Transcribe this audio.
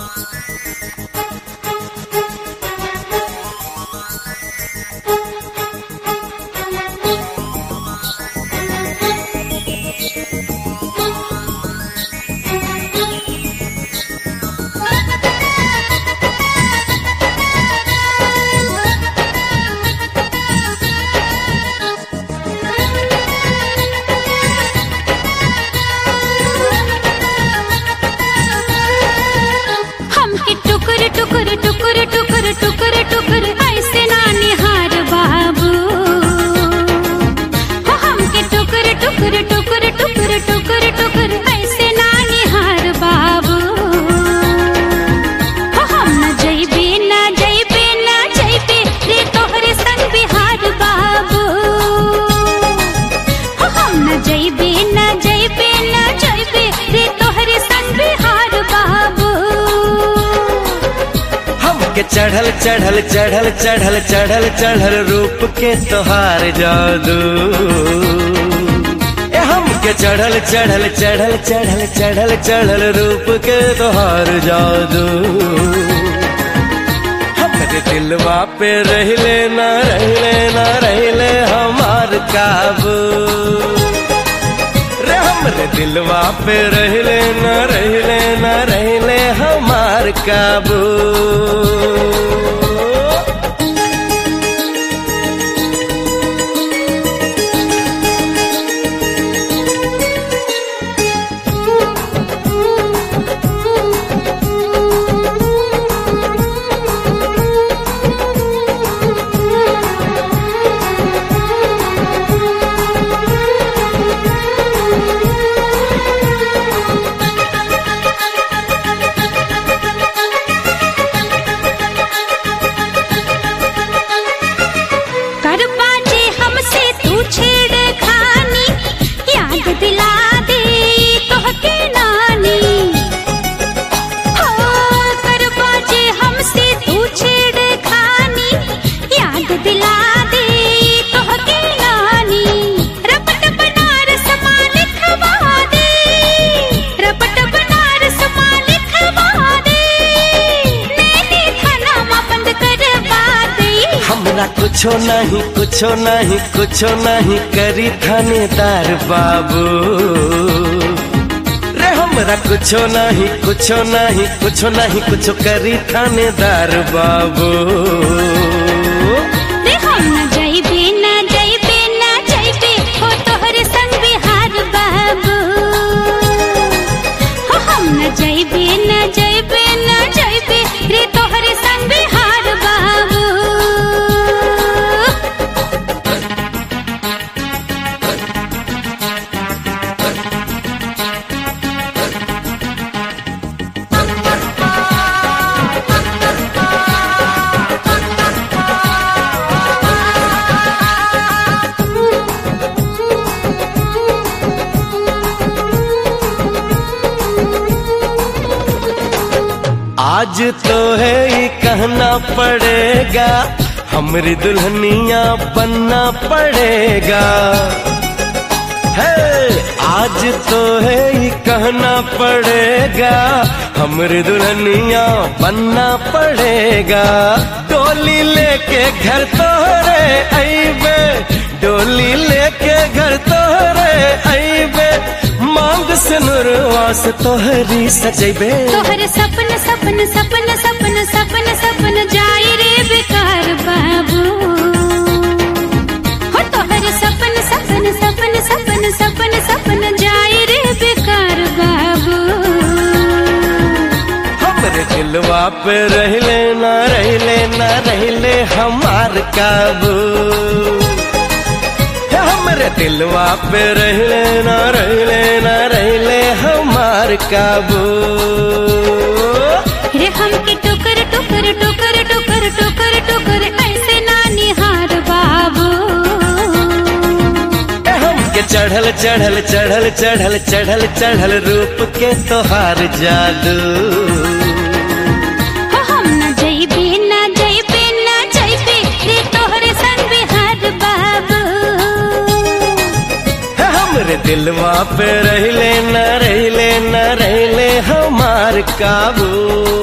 हमके टुकुर टुकुर टुकुर टुकुर टुकुर टुकुर ऐसे ना निहार बाबू हो हमके टुकुर टुकुर टुकुर टुकुर टुकुर टुकुर ऐसे ना निहार बाबू हो हम न जइबे ना जइबे ना जइबे रे तोहरे संग बिहार बाबू हो हम न जइबे ना जइबे ना जइबे रे तोहरे संग बिहार बाबू हमके चढ़ल चढ़ल चढ़ल चढ़ल चढ़ल चढ़ल रूप के तोहार जादू ए हमके चढ़ल चढ़ल चढ़ल चढ़ल चढ़ल चढ़ल रूप के तोहार जादू हमरे दिलवा पे रहले ना रहले ना रहले हमार काबू रे हमरे दिलवा पे रहले न रहले न रहले हमार काबू कर बाजे हमसे तू छेड़ खानी याद दिला दे तोहके नानी हो कर बाजे हमसे तू छेड़ खानी याद दिला दे तोहके नानी रपट बनारस मालिक खवा दे रपट बनारस मालिक खवा दे नैनी थाना मा बंद करवा दे हमरा कुछो नहीं कुछो नहीं कुछो नहीं करी थानेदार बाबू रे हमरा कुछो नहीं कुछो नहीं कुछो नहीं कुछो करी थानेदार बाबू रे हम न जइबे न जइबे न जइबे हो तोहरे संग बिहार बाबू हो हम न जइबे न जइबे न जइबे रे तोहरे संग बिहार बाबू आज तो है ये कहना पड़ेगा हमरी दुल्हनिया बनना पड़ेगा है आज तो है ये कहना पड़ेगा हमरी दुल्हनिया बनना पड़ेगा डोली लेके घर तोहरे अइबे डोली लेके घर तोहरे अइबे मांग से नुरवास तोहरी सजेबे तोहरे सपन सपन सपन सपन सपन सपन जाई रे बेकार बाबू हो तोहरे सपन सपन सपन सपन सपन सपन जाई रे बेकार बाबू हमरे दिलवा पे रहले ना रहले ना रहले हमार काबू हे हमरे दिलवा पे रहले ना रहले ना रहले हमार काबू रे हमके टुकर टुकर टुकर टुकर टुकर टुकर ऐसे ना निहार बाबू हे हमके चढ़ल चढ़ल चढ़ल चढ़ल चढ़ल चढ़ल रूप के तोहार जादू हो हम न जइबे न जइबे न जइबे रे तोहरे संग बिहार बाबू हे हमरे दिलवा पे रहले न रहले न रहले हमार काबू